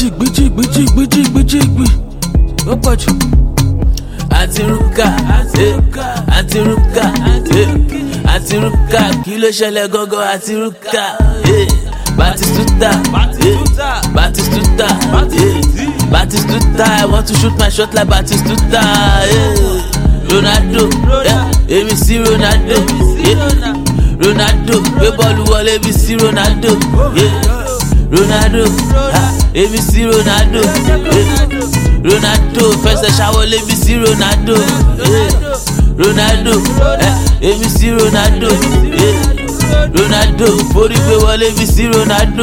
jìgbì jìgbì jìgbì jìgbì jìgbì ó pọ̀ jù. àti rúkà àti rúkà àti rúkà kí ló ṣẹlẹ̀ gángan àti rúkà batistuta batistuta batistuta i want to shoot my shot like batistuta ronaldo èmi sí ronaldo ronaldo gbé bọ́ọ̀lù wọlé mi sí ronaldo ronaldo èmi sí ronaldo ronaldo fẹsẹ̀ ṣàwọlé mi sí ronaldo ronaldo èmi sí ronaldo ronaldo forí gbé wọlé mi sí ronaldo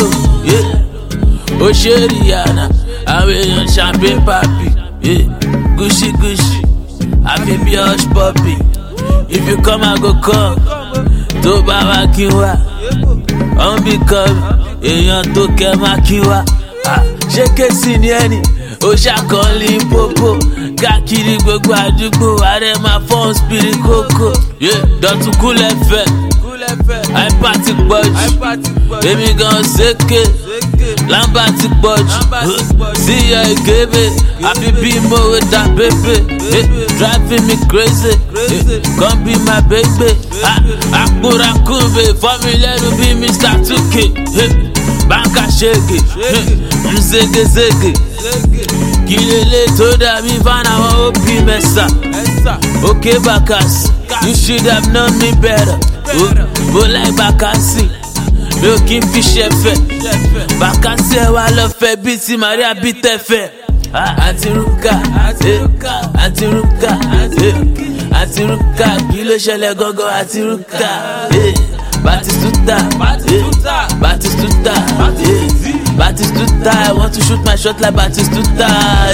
ó ṣe rihanna àwọn èèyàn champagne papi gucci gucci àfi bí hush puppy if you come i go come tó bá wá kí n wá ọ̀n bí kan èèyàn tó kẹ́ má kí n wá ṣé kéésì ni ẹni ó ṣàkọọ́lì pópó káàkiri gbogbo àdúgbò ààrẹ máa fọ́n spiri kókó dọ̀tún kúlẹ̀ fẹ́ àìpá ti pọ̀ jù èmi gan ṣèké lámbà ti pọ̀ jù síyọ ìgébé àfi bí mòwe dá pépé driving me crazy come be my baby àkúrakúbe fọ́mi lẹ́nu bí mr tuke báńkà ṣègè mzégezége kí lélẹ̀ tó dàbí fáwọn òbí mẹ́sà òkè bàkàsì you should have known me better bó láì bàkàsì mi ò kí n fi ṣẹ̀fẹ̀ bàkàsì ẹ̀ wá lọ fẹ́ bíi ti maria bí tẹ̀fẹ̀ àti rúkà àti rúkà àti rúkà kí ló ṣẹlẹ̀ gángan àti rúkà batistuta batistuta batistuta i want to shoot my shot like batistuta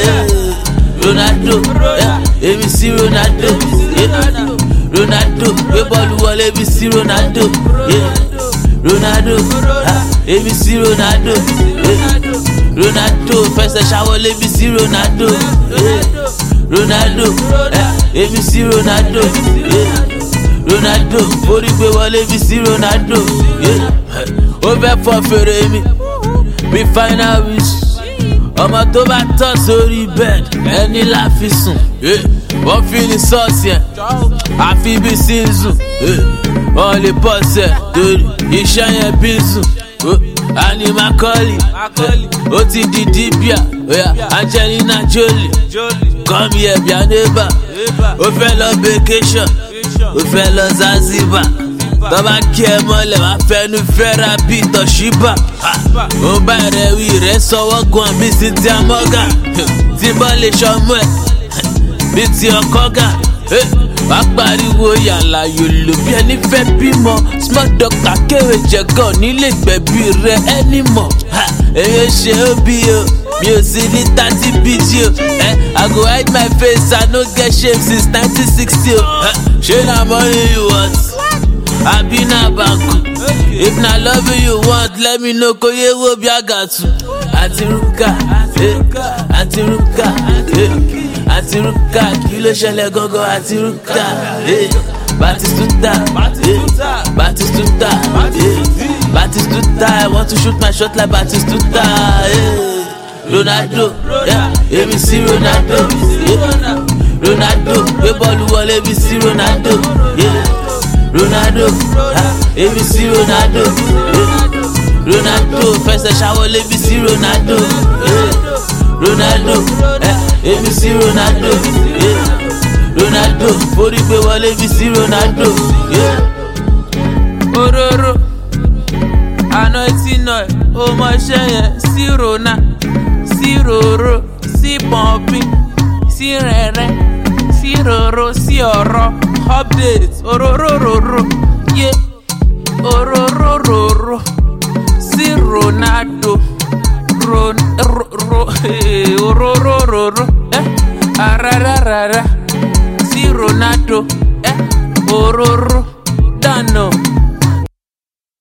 ronaldo èmi sí ronaldo ronaldo gbé bọ́ọ̀lù wọlé mi sí ronaldo ronaldo èmi sí ronaldo ronaldo fẹsẹ̀ ṣàwọlé mi sí ronaldo ronaldo èmi sí ronaldo ronaldo forí gbé wọlé mi sí ronaldo ó fẹ́ fọ fèrè mi bí final wish ọmọ tó bá tọ̀ sórí bed ẹni la fi sùn wọ́n fi ní sọ́ọ̀sì ẹ̀ àfi bí sínsù wọ́n lè bọ̀ sẹ̀ torí iṣẹ́ yẹn bí sùn ani makoli ó ti di dibia angelina jolie come here bia neighbor ó fẹ́ lọ vacation ó fẹ́ lọ zanzibar tọ́ba kí ẹ mọ́lẹ̀ wá fẹ́nu fẹ́ra bí tọ̀ṣíbà ó bá rẹ̀ wí rẹ̀ sọ́wọ́ gan bí cynthia morgan tí bọ́ lè ṣọmú ẹ̀ bí ti ọkọ́ gà wá pariwo yàrá yòlò bí ẹni fẹ́ bímọ small doctor kéwé jẹ̀gàn nílé gbẹ̀bí rẹ̀ ẹni mọ̀ èyí ṣe ó bí o mi ò sí ní thirty bg o i go hide my face i no get shame since nineteen sixty o ṣé na money you want àbí na banku if na love you want let me know kò yé wo bí àgàtù àti rúkà àti rúkà àti rúkà kí ló ṣẹlẹ̀ gángan àti rúkà batistuta batistuta batistuta i want to shoot my shot like batistuta ronaldo èmi sí ronaldo ronaldo gbé bọ́ọ̀lù wọlé mi sí ronaldo. Yeah. ronaldo èmi sí ronaldo ronaldo fẹsẹ̀ ṣàwọlé mi sí ronaldo ronaldo èmi sí ronaldo ronaldo forí gbé wọlé mi sí ronaldo. òróró àná tí nà ẹ ó mọṣẹ́ yẹn sí rona sí ròró sí pọ̀npín sí rẹ̀rẹ̀ sí ròró sí ọ̀rọ̀ update ororororo ye ororororo sí ronaldo ron ro ro ororororo eh arararara sí ronaldo eh ororo